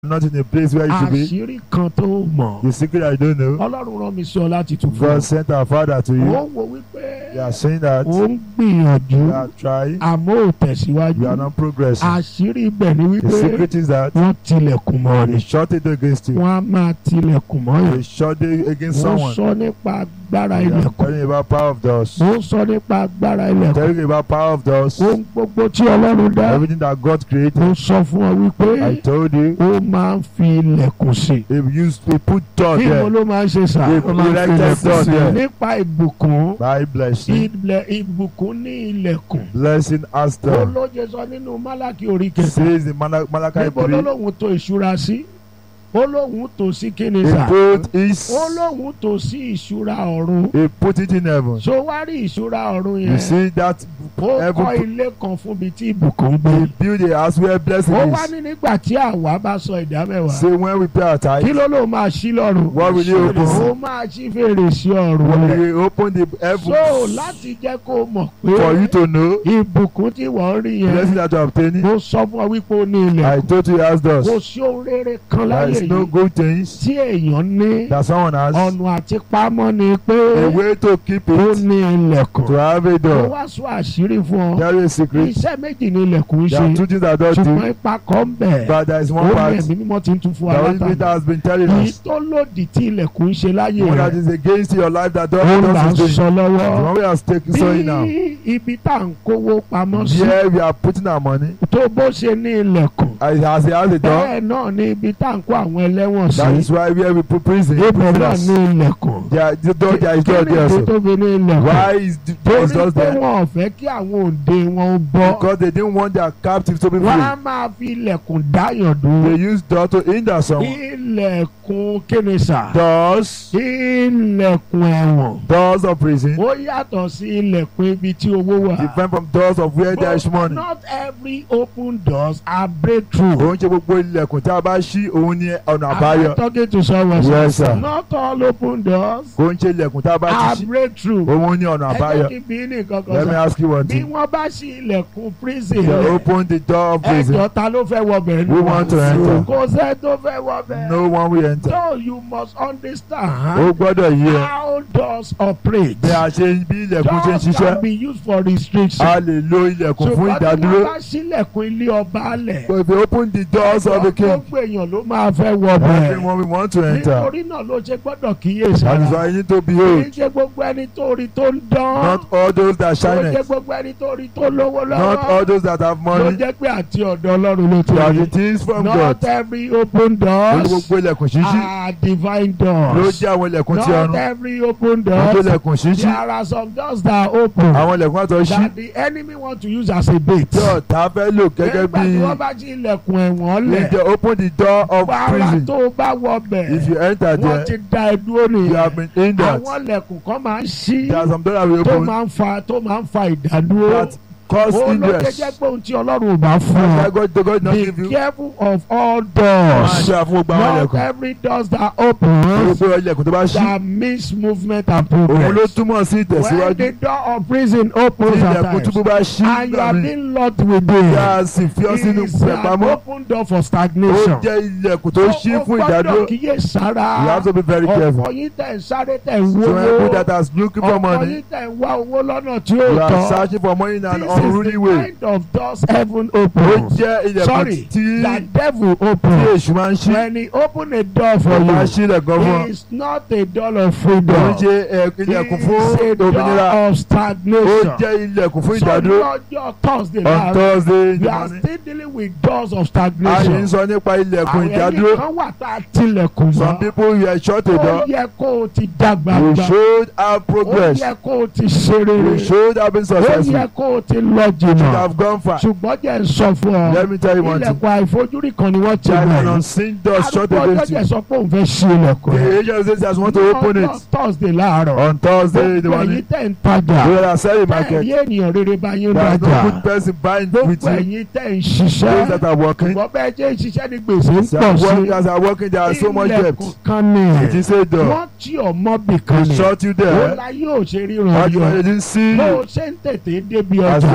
not in a place where you should be. àṣírí kan tó mọ̀ The secret I don't know. ọlọ́run rán mi sí ọ láti tún fún God ọ. sent our father to ó you. ń wo wípé You are saying that ó ń gbìyànjú you are trying, àmọ́ ò tẹ̀síwájú. you are not progressing. àṣírí ibẹ̀ ni The wípé secret is that wọ́n tilẹ̀kùn mọ́ they ni. shot it against you. wọ́n á máa tilẹ̀kùn mọ́ They yẹn. shot it against wọ́n someone. sọ nípa agbára They are ilẹ̀kùn. telling about power of doors. wọ́n sọ nípa agbára ilẹ̀kùn. Telling you about power of doors. ohun gbogbo tí ọlọ́run dá. Everything that God created. ó sọ fún ọ wípé I told you. ó máa ń fi ilẹ̀kùn sí. They used we put door kí mo there ló máa ń ṣe sà. They ó máa ń fi erected ilẹ̀kùn door sí. there. nípa ìbùkún. by blessing. ilẹ̀ ìbùkún ní ilẹ̀kùn. Blessing us ó door. lóye sọ nínú málákì orí kẹta. Says in Mala- Malachi níbo 3. lọ́lọ́hún tó ìṣúra sí. ó lóhun tó sí kíni He sà. put his. ó lóhun tó sí ìṣúra ọ̀run. He put it in heaven. so wá rí ìṣúra ọ̀run You yẹn. see that ó heaven kọ́ put- ilé kan fún mi tí ìbùkún gbé. he built a house where blessing ó wá is. ní nígbà tí àwa bá sọ ìdá mẹ́wàá. Say when we pay our kí tithe, ló ló máa ṣí lọ́rùn. What will you open? ó máa ṣí fèrèsé ọ̀run rẹ̀. we open the so heaven láti jẹ́ kó mọ̀ for you pé to know ìbùkún tí wọ́n rí blessing yẹn. that you are obtaining. mo sọ fún ọ wípé ó ní ilẹ̀. I told you he has kò doors. sí ohun rere kan There láyé is no yìí good things tí èèyàn ní that someone has. ọ̀nà àti pamọ́ ni pé A way to keep ó it, ní ilẹ̀kùn. to have a mo door. wá sọ àṣírí fún ọ. There is a secret. iṣẹ́ méjì ní ilẹ̀kùn There are ṣe two things that doors do, ṣùgbọ́n ipa kan ń bẹ̀. but there is ó one ní part ẹ̀mí mímọ́ ti ń tún fún wa the Holy Spirit látàrí. has been telling èyí us. tó lòdì tí ilẹ̀kùn ń ṣe láyé One that rẹ̀ is against your life that ó là ń doors is doing. sọ The lọ́wọ́. one we are taking sorry now. bí ibi tá à ń kówó pamọ́ sí Here we are putting our money. tó bó ṣe ní ilẹ̀kùn As he has, he has a door. bẹ́ẹ̀ náà ní ibi tá à ń kó àwọn ẹlẹ́wọ̀n That is sí why where we put prison. ibẹ̀ náà prisoners. ní ilẹ̀kùn. There, the door, there is door kí ni there ìdí also. tó fi ní ilẹ̀kùn. Why is the there is torí doors pé there? wọn ò fẹ́ kí àwọn òde wọn ó bọ́. Because they didn't want their captive to be wọ́n free. á máa fi ilẹ̀kùn dáyàn They dúró. use door to hinder someone. ilẹ̀kùn kíni sà. Doors, ilẹ̀kùn ẹ̀wọ̀n. doors of prison, ó yàtọ̀ sí ilẹ̀kùn ibi tí owó wà. different from doors of where there is But money. not every open doors are breakthrough. Òun ṣe gbogbo ilẹ̀kùn tí a bá ṣí òun ní ọ̀nà Am I àbáyọ. talking to someone? Yes, sir. Not all open doors Òun ṣe ilẹ̀kùn tí a bá are ti ṣí breakthrough. òun ní ọ̀nà ẹ jẹ́ àbáyọ. kí n bí ní kankan Let me sọ. ask you one bí thing. wọ́n bá ṣí ilẹ̀kùn prison They rẹ̀ open the door of prison. ẹjọ́ ta ló fẹ́ wọ bẹ̀ We want to enter. kò sẹ́ tó fẹ́ wọ bẹ̀. No one will enter. so you must Ó understand gbọ́dọ̀ yí ẹ. how doors operate. Bí a ṣe bí ilẹ̀kùn ṣe ń doors ṣiṣẹ́, can be used for restriction. a lè lo ilẹ̀kùn fún ṣùgbọ́n tí ìdádúró. wọ́n bá ṣílẹ̀kùn ilé ọba lẹ̀. But if you open the doors of the king, gbogbo èèyàn ló máa fẹ́ wọ bẹ̀. everyone will want to enter. nítorí náà ló ṣe gbọ́dọ̀ kíyè That is sára. why you need to kì í behold. ṣe gbogbo ẹni tó rí tó ń dán. Not all those that kò shine ṣe it. gbogbo ẹni tó rí tó lówó Not all lọ́wọ́. those that have ló money. jẹ́ pé àti ọ̀dọ̀ ọlọ́run ló ti That rí. it is from God. not every open Lórí doors gbogbo ilẹ̀kùn ṣíṣí are divine ló doors. jẹ́ àwọn ilẹ̀kùn tí not ọ̀run. every open Gbogbo doors. ilẹ̀kùn ṣíṣí. there are some doors that are open. Àwọn ilẹ̀kùn àtọ̀ ṣí. that the enemy want to use as a bait. Tí ọ̀tá fẹ́ lò gẹ́gẹ́ nígbà tí bí wọ́n bá jí ilẹ̀kùn ẹ̀wọ̀n if they lẹ̀. open the door of wàhálà prison. tó bá wọ bẹ̀. If you enter wọ́n ti there, da ẹ dúró you nìyẹn. have been hindered. àwọn ilẹ̀kùn kan máa ń ṣí There are some doors that will tó open máa ń fa tó máa ń fa ìdádúró. that cause ó ló jẹ́ hindrance. jẹ́ pé ohun tí ọlọ́run ò bá fún That's why ọ. God God not be give you. careful of all Máa doors. ṣe àfún gbogbo àwọn not ilẹ̀kùn. every doors that open Gbogbo ilẹ̀kùn tó bá ṣí. that means movement and Òun ló progress. túmọ̀ sí when ìtẹ̀síwájú. the door of prison Tí opens at ilẹ̀kùn túbú times bá ṣí and you nígbà are míì. being locked Tí within a sì fi ọ́ sínú it's an pẹ̀pamọ́. open door for Ó stagnation. jẹ́ ilẹ̀kùn tó ṣí ó fún gbọ́dọ̀ ìdádúró. kíyè sára. You have to be very careful. ọ̀pọ̀ yín tẹ̀ ń sáré tẹ̀ ń So people wówó. that are looking for ọ̀pọ̀ money, yín tẹ̀ ń wá owó lọ́nà tí you ó are tọ́. searching for money in an This is unruly the way. kind of doors heaven Ó opens. jẹ́ ilẹ̀kùn Sorry, tí that devil tí opens. èṣù máa ń ṣí. When he open a door for Ó máa you, ṣí ilẹ̀kùn fún ọ. it's not a door of Ó freedom. ń ṣe ẹ, ilẹ̀kùn fún It's a door òmìnira. of Ó stagnation. jẹ́ ilẹ̀kùn fún So ìdádúró. lọ́jọ́ Thursday On láàárọ̀, Thursday in we the are morning. still dealing with doors of A ṣe ń stagnation. sọ nípa ilẹ̀kùn Àwọn ẹni ìdádúró. kan wà tá a tilẹ̀kùn Some mọ́. people were shut a Ó door. yẹ kó o ti dàgbà We gbà. should have Ó progress. yẹ kó o ti ṣe We rere. should have been Ó successful. yẹ kó o ti lọ We should jìnnà. have gone far. Ṣùgbọ́n jẹ́ ń sọ fún ọ. Let me tell you one thing. Ilẹ̀kùn àìfojúrí kan ni wọ́n ti There is mọ̀ an yìí. unseen door shut Arúgbó ọjọ́ against jẹ́ you. sọ pé òun fẹ́ ṣí ilẹ̀kùn The rẹ̀. angel says he has want to open Lọ́jọ́ it Thursday láàárọ̀. on Thursday in the Gbogbo ẹ̀yin morning. tẹ̀ ń tajà. We are selling Bẹ́ẹ̀ market. yé ènìyàn rere bá yín There is no rajà. good person buying with Gbogbo you. ẹ̀yin tẹ̀ ń Those ṣiṣẹ́. that are working. Ṣùgbọ́n bẹ́ẹ̀ jẹ́ ìṣiṣẹ́ ní gbèsè ń As pọ̀ sí. workers are working, there are so much debt. Ilẹ̀kùn kan ní It ẹ̀. is a door. Wọ́n tí ọmọ bì kan They ní. shut you Ó there. la yóò ṣe ríran But you yọ. didn't see Bó you. o ṣe ń tètè débi As you ọjà.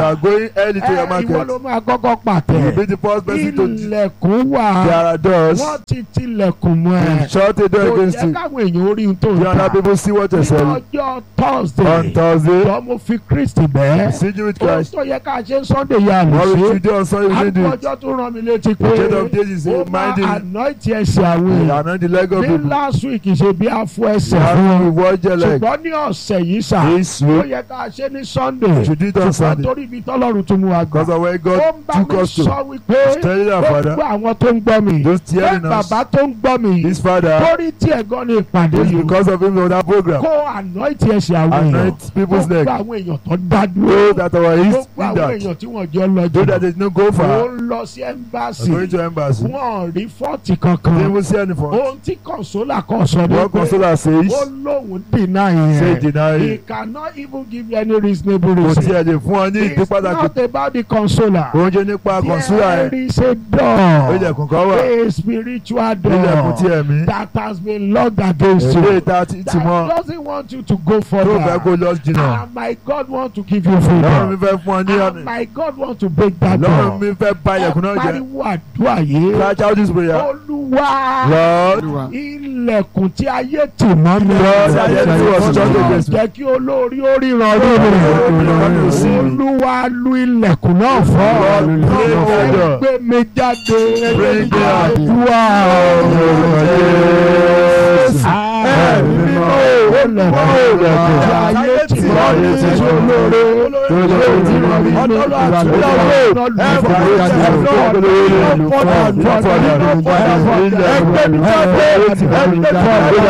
are going early to your ẹ ìwọ ló market. máa kọ́kọ́ You pàtẹ will be the first person to. ilẹ̀kùn wà There are doors. wọ́n ti tilẹ̀kùn mọ́ ẹ Shut the door kò against jẹ́ you. káwọn èèyàn orí ohun tó ń You and ta other people see what you're ní selling. ọjọ́ On Thursday Thursday, jọ mo fi Kristi bẹ́ẹ̀ see you with ohun Christ. tó yẹ ká ṣe Sunday yà lè What we ṣe should do on Sunday, we should do it. àgbọ̀jọ́ tó rán mi létí pé The Church of Days is ó máa reminding anoint ẹsẹ̀ àwọn èèyàn and the leg of ní people. last week ṣe bí afọ ẹsẹ̀ How fún we wọn watch your leg. ṣùgbọ́n ní ọ̀sẹ̀ yìí sà This ó week, yẹ ká ṣe ní Sunday we should do it on ṣùgbọ́n Sunday. torí ibi tọ́lọ́run tún mú wa gbà Because of where ó God ń bá took mi us to. sọ wípé Tell you that, gbogbo Father. àwọn tó ń gbọ́ mi Those pé tearing us. bàbá tó ń gbọ́ mi This Father torí tí ẹ̀gọ́ ní ìpàdé is yìí because of him on that program. kó anoint ẹsẹ̀ àwọn èèyàn Anoint people's gbogbo leg. àwọn èèyàn tó dá Know dúró that our east gbogbo in àwọn that. èèyàn tí wọ́n jọ lọ Know that jù they no go ó far. ń lọ sí ẹ́mbáàsì Going to embassy. wọ́n rí fọ́ọ̀tì They kankan will see anything. ohun tí consola kan sọ ni What pé consoler says, ó lóun deny say yẹn deny he it. cannot even give you any reasonable Kò reason tiẹ̀ lè fún ọ ní ìdí it's pàtàkì. not about the consoler Oúnjẹ nípa consular there ẹ̀. is a Ilẹ̀kùn door kan wà. a spiritual Ilẹ̀kùn tí door ẹ̀mí. that has been locked against Èlé you ìta ti ti that mọ́. doesn't want you to go Tó fẹ́ kó further lọ jìnnà. and my God want to give you Lọ́run mi freedom fẹ́ fún ọ ní and ọ̀nà. my God want to break that Lọ́run door mi fẹ́ bà ilẹ̀kùn náà ẹ jẹ́. pariwo àdúrà yìí Cry out this prayer. olúwa Lord, ilẹ̀kùn tí ayé tì mọ́ mi Lord, tí ayé tì wọ̀ sí Sunday Jésù. jẹ́ kí olórí ó ríran rí Lord, mi see me. olúwa lu ilẹ̀kùn náà fọ́ Lord, break that door. ẹ gbé mi jáde Break that door. àdúrà Ẹ̀mí mímọ́ o. ilẹ̀kùn tí ayé tì mọ́ mi tí olóore olórí ríran mi Ọlọ́run àti olúwa Ọlọ́run. lu Ẹ ilẹ̀kùn fọ́ tí ayé tì mọ́ mi ẹgbẹ́ mi jáde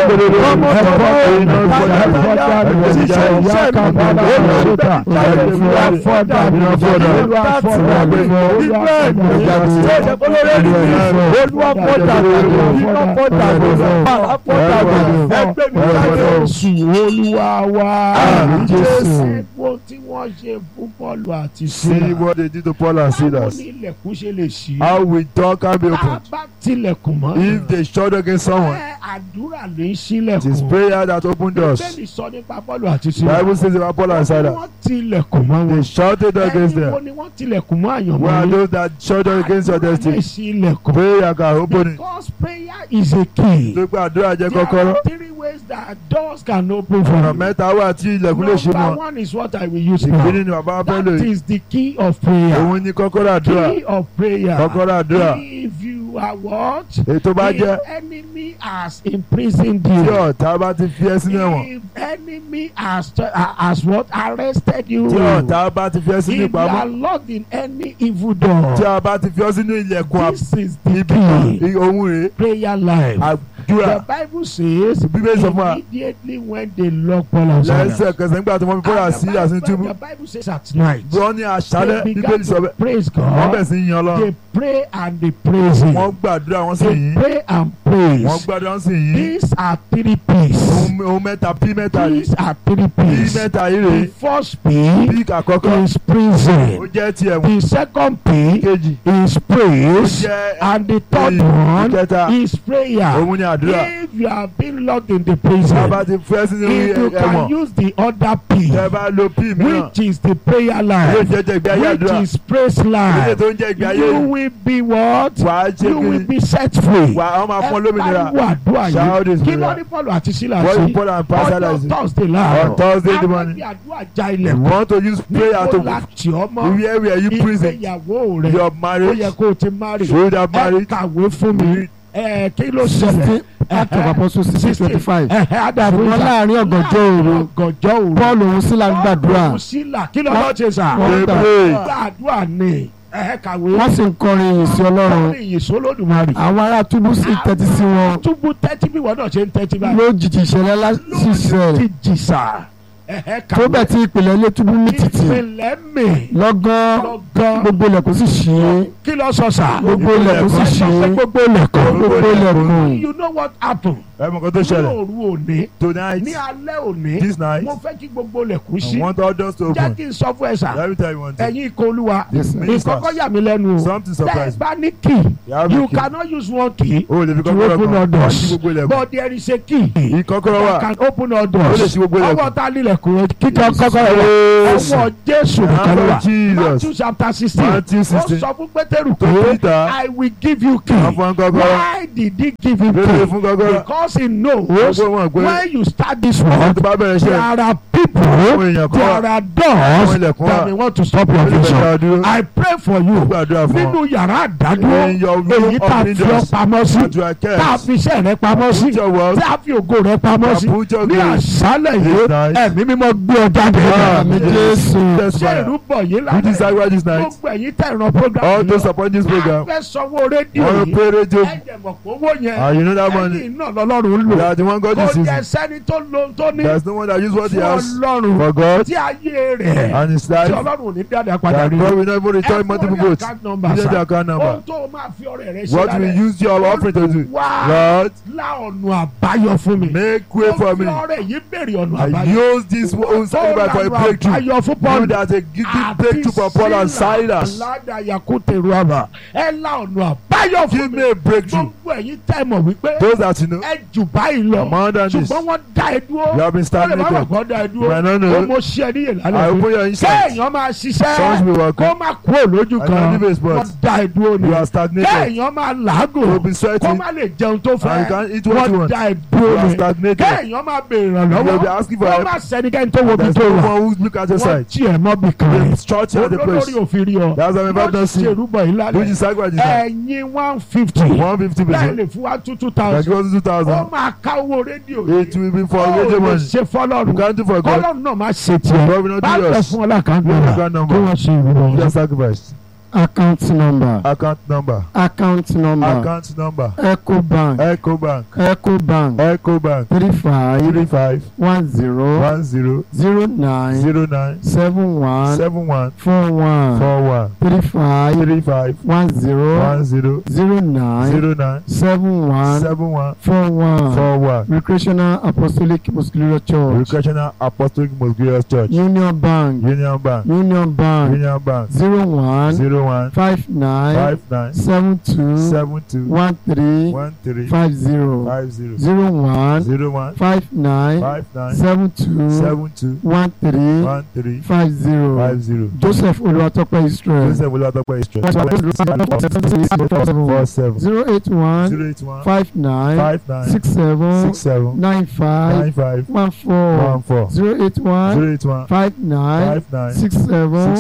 olúwa wa Àmín, Jésù. ẹgbọ́n tí wọ́n ṣe fún Pọ́ọ̀lù àti See Sílà what they did to Paul and báwo Silas. ni ilẹ̀kùn ṣe lè ṣí How we door can be tá a opened. bá tilẹ̀kùn mọ́ If they shut against someone, ẹ àdúrà ló ń it is ṣílẹ̀kùn prayer that opened doors. bẹ́ẹ̀ni sọ nípa Pọ́ọ̀lù àti Sílà Bible says about Paul and Silas. wọ́n tilẹ̀kùn mọ́ They wọn shouted against ẹni wo them. ni wọ́n tilẹ̀kùn mọ́ àyànmọ́ Where are yín? those that shouted against your Àdúrà lè destiny? ṣí ilẹ̀kùn Prayer can open it. because prayer is a key. Tó pé àdúrà jẹ́ There kọ́kọ́rọ́. are three ways that doors can open for Ọ̀nà you. mẹ́ta wà tí ilẹ̀kùn lè ṣí Number mọ́. one is what I will use Ìkíní now. ni bàbá fẹ́ lò That yìí. is the key of prayer. Òun ni kọ́kọ́rọ́ àdúrà. Key of prayer. Kọ́kọ́rọ́ àdúrà. If you are what? Ètò bá If jẹ́ enemy has imprisoned tí you. ọ̀tá bá ti fi ẹ́ sínú ẹ̀wọ̀n. If enemy has uh, has what arrested you. Tí ọ̀tá bá ti fi ẹ́ If sínú you ìpamọ́. are locked in any evil door. Tí a bá ti fi ọ́ sínú ilẹ̀kùn This is the ibi kan. key. Ohun rèé. Prayer life. Àdúrà. The Bible says Bíbélì sọ fún wa. immediately when they lock Paul and Silas. Lẹ́sẹ̀kẹsẹ̀ nígbà tí wọ́n fi bọ́ra sí àsìn túbú. The Bible says at night. Wọ́n ní àṣálẹ́ They Bíbélì began sọ to bẹ́ẹ̀. praise Wọ́n bẹ̀ God. sí yan lọ. They pray and they praise Him. Wọ́n gbàdúrà wọ́n sì They yìn. pray and Wọ́n praise. gbàdúrà wọ́n sì yìn. These are three P's. Ohun ohun mẹ́ta pí mẹ́ta yìí. These are three Pí P's. mẹ́ta yìí The rèé. first P Pí àkọ́kọ́. is Ó prison. jẹ́ ti ẹ̀wọ̀n. The second P Kejì. is Ó praise. jẹ́ And the third ìyìn. one Ìkẹta. is prayer. Òun ni àdúrà. If you have been locked in the Tí a prison, bá ti fẹ́ sínú if you can ẹ̀wọ̀n. use the other P, Tẹ́ bá lo pí mìíràn. which is the prayer Yóò life, jẹ́jẹ́ ìgbé ayé which àdúrà. is praise Ilé life, tó ń jẹ́ ìgbé ayé you yìí. will be what? Wàá ṣe You will kí be set free. wà á máa fún ọ lómìnira. pariwo àdúrà Shout yìí this kí ló prayer. ní Paul àti Sílà What sí you put and pass ọjọ́ is Thursday on láàárọ̀ Thursday the morning. àwọn àfi àdúrà já You ilẹ̀kùn want to use prayer níbo to la tì ọ́ mọ́ where were you prison? ìgbéyàwó rẹ̀ Your ó marriage. yẹ kó o ti marry Should have ẹ married. kàwé fún mi ẹ kí ló ṣẹlẹ̀ Act of Apostles sixteen twenty five. ẹ ẹ adamu Ṣùgbọ́n láàrin ọ̀gànjọ́ òru ọ̀gànjọ́ òru Paul òun Sílà ń gbàdúrà Paul Sílà kí ló lọ́ọ́ ṣe sà Wọ́n They gbà. pray. gbàdúrà ni ẹ kàwé wọ́n sì ń kọrin ìyìn sí Ọlọ́run. ìyìn sólódùmarè Àwọn ará túbú sì tẹ́tí sí wọn. túbú tẹ́tí bí wọ́n náà ṣe ń tẹ́tí báyìí. Lójijì ìṣẹ̀lẹ̀ ńlá sì ṣẹlẹ̀. ti jìsà ẹ̀hẹ́ Tó bẹ̀ tí ìpìlẹ̀ ilé túbú ní títì. ìpínlẹ̀ mi Lọ́gán lọ́gán gbogbo ilẹ̀kùn sì ṣí. kí ló sọ sà. Gbogbo ilẹ̀kùn sì ẹ sọ pé ṣí. gbogbo ilẹ̀kùn. Gbogbo ilẹ̀kùn. you know what happen ẹ mọ̀ nǹkan tó ní ṣẹlẹ̀ òru òní tonight ní alẹ́ òní this night mo fẹ́ kí gbogbo lẹ̀kùn I sí want all doors to jẹ́ open kí n sọ fún ẹ sà let me tell you one thing ẹ̀yin ikọ̀ olúwa Yes, sir. ìkọ́kọ́ yà mí lẹ́nu o something tẹ́ ẹ surprise me bá ní key you have you a key cannot use one key o lè fi to kọ́kọ́rọ́ open all kan wá doors sí gbogbo ilẹ̀kùn but there is a key ìkọ́kọ́rọ́ wà that can open all ó lè doors ṣí gbogbo ọwọ́ ilẹ̀kùn ta nílẹ̀kùn kíkọ́ kọ́kọ́rọ́ wà Yes. ọwọ́ jésù nìkan ló wà Jesus matthew chapter sixteen Matthew ó 16 sọ fún pétérù tó pé Peter i will give you key àfọ̀n kọ́kọ́rọ́ why did he give him lórí key fún kọ́kọ́rọ́ because he knows gbogbo wọn pé when you start this wọ́n work tó bá bẹ̀rẹ̀ there iṣẹ́ are people àwọn èèyàn kan there wà are àwọn doors ilẹ̀kùn that wà may want to stop your ó lè bẹ̀rẹ̀ vision ká dúró i pray for ó you gbàdúrà fún nínú wọn yàrá àdádúró in your èyí room tá a opening fi ọ doors pamọ́ sí that you are tá a kept fi iṣẹ́ rẹ pamọ́ sí put your work tí a fi ògo rẹ pamọ́ sí put your ní grace àṣálẹ̀ yìí This night. ẹ̀mí mímọ́ gbé ọ jáde Àmín Jésù. ṣé testify ìrúbọ yìí you lálẹ́ decide why this night gbogbo ẹ̀yin tẹ̀ ìran program all yìí those lọ support this a program fẹ́ sanwó rédíò wọ́n yìí pay radio ẹ̀jẹ̀ mọ̀ pé owó yẹn and you know that money ẹ̀yìn náà lọ́lọ́run ń they lò are the one God kò is jẹ́ using sẹ́ni tó lo tó ní there is no one that use what he fún has ọlọ́run for God tí ayé rẹ̀ and his tí life ọlọ́run ò ní dáadáa padà that rí God will not even return ẹ multiple fún ní votes account number you know the sá account ohun number tó o máa fi ọrẹ rẹ ṣe what we lálẹ́ use your offering to do wá Lord lá ọ̀nà àbáyọ fún mi make way mo for fi me ọrẹ yìí béèrè ọ̀nà I àbáyọ use this own tó sacrifice for a lànà breakthrough àbáyọ fún you Paul that a giving breakthrough for Paul and Silas aládà yakute ruaba ẹ lá ọ̀nà àbáyọ give fún mi me a breakthrough gbogbo ẹ̀yin tẹ́ mọ̀ wípé those that you know ẹ jù báyìí lọ more than this ṣùgbọ́n wọ́n dá ẹ dúró you have been wọ́n lè má stagnated bàa kọ́ dá ẹ You might not dúró know. ó mo ṣe ẹ níyè I lálẹ́ open your insight kéèyàn máa songs ṣiṣẹ́ will work kó má kúrò lójú I kan can leave a spot. wọ́n dá ẹ dúró ni you are stagnated kéèyàn máa you làágùn will be kó sweating má lè jẹun tó and you fẹ́ can't eat what you wọ́n want dá ẹ you dúró are ni stagnated kéèyàn máa béèrè you will be ìrànlọ́wọ́ asking for kó help má sẹ́nikẹ́ni tó wo bí there is tó no wà one who look at your wọ́n side tí ẹ̀ mọ́ bí kan they rẹ̀ stretch you at the olórí place òfin rí ọ that's why my wọ́n brother see ṣèrúbọ̀ yìí which lálẹ́ is sacrifice this night ẹ̀yin one fifty one fifty bẹ́ẹ̀ percent lè fún wa two two that thousand goes two ó thousand máa ká owó rédíò it will be for ó radio lè money ṣe you fọlọ́run can't do for God kọ́lọ́run náà má ṣe tiẹ̀ God will not bá do bẹ̀ yours fún ọlọ́kàndé Give me rà account kí number wọ́n ṣe ìrúbọ̀ just sacrifice account number account number account number account number ecobank Ecobank ecobank Ecobank three five three five one zero one zero zero nine zero nine seven one seven one four one four one three five three five one zero one zero zero nine zero nine seven one seven one four one four one recreational apostolic muscular church Recreational Apostolic Most Glorious Church union bank Union Bank union bank Union Bank zero one zero one five nine five nine seven two seven two one three one three five zero five zero zero one zero one five nine five nine seven two seven two one three one three five zero five zero. joseph olùwàtọ́pẹ́ israel Joseph Olatope History zero four seven eight one zero eight one five nine five nine six seven six seven nine five nine five one four one four zero eight one zero eight one five nine five nine six seven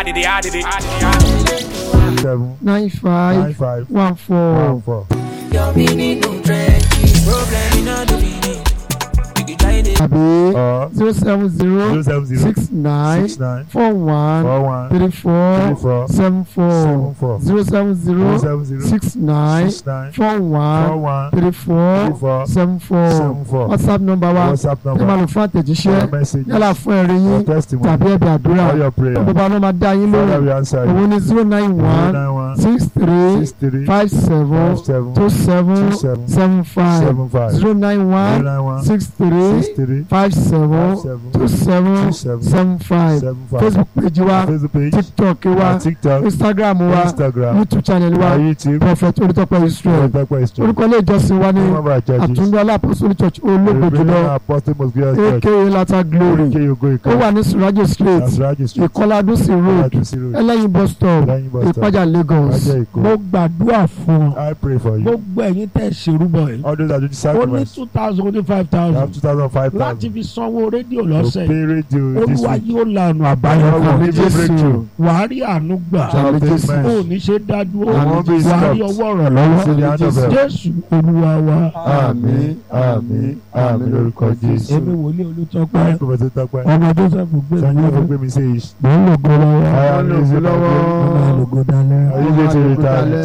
seven nine five nine five one one four. four. Your meaning no trenches. Problem in all the meaning. You can try it. àbí Or zero seven zero zero seven zero six nine six nine four one four one three three four four seven four seven four zero seven zero zero seven zero six nine six nine four four one one three three four four seven four seven four. whatsapp number wa WhatsApp ẹ máa number lò fún àtẹ̀jíṣẹ́ your message yálà fún ẹ̀rí your yín testimony tàbí ẹ̀bẹ̀ àdúrà all your prayer bàbá náà máa dá yín Father lóhùn we answer òun you ní zero nine zero one nine one six three six three five seven five seven two seven two seven seven five seven five zero nine zero one nine one six three six three five seven five seven two seven two seven seven five seven five facebook page wa Facebook page tiktok wa our TikTok instagram wa Instagram youtube channel wa our YouTube prophet olùtọ́pẹ́ israel Olatope History orúkọ ilé ìjọsìn wa ní one of our churches àtúndọ́ alápòsórí church olóògbé Reverend jùlọ Apostle Most Glorious Church aka lata glory aka Ogo ó Ika wà ní surajo street Asraji Street ìkọládúnsì road Adusi Road ẹlẹ́yin bus stop lẹ́yìn bus stop ìpájà lagos Ajẹ́ Èkó mo gbàdúrà fún ọ I pray for you gbogbo ẹ̀yin tẹ̀ ṣèrúbọ̀ yìí all those that do the ó ní sacrifice two thousand ó ní five you have thousand two thousand five láti thousand fi sanwó rédíò to lọ́sẹ̀ pay radio this olúwa week yóò la ọ̀nà àbáyọ God will kan give you breakthrough wàá rí àánú gbà Àmín Jésù. ó ní ṣe dádúró Àmín Jésù. wàá rí ọwọ́ rẹ̀ See the lọ́wọ́ hand of help. jésù olúwa wa àmín àmín àmín lórúkọ Jésù èmi wòlíì olùtọ́pẹ́ I prophet Tope ọmọ joseph gbé Sanyi mi for lọ́wọ́ gbé mi say mò ń lògo lọ́wọ́ I am Lògo lazy lọ́wọ́. ọmọ lògo dalẹ́ Are you going to retire?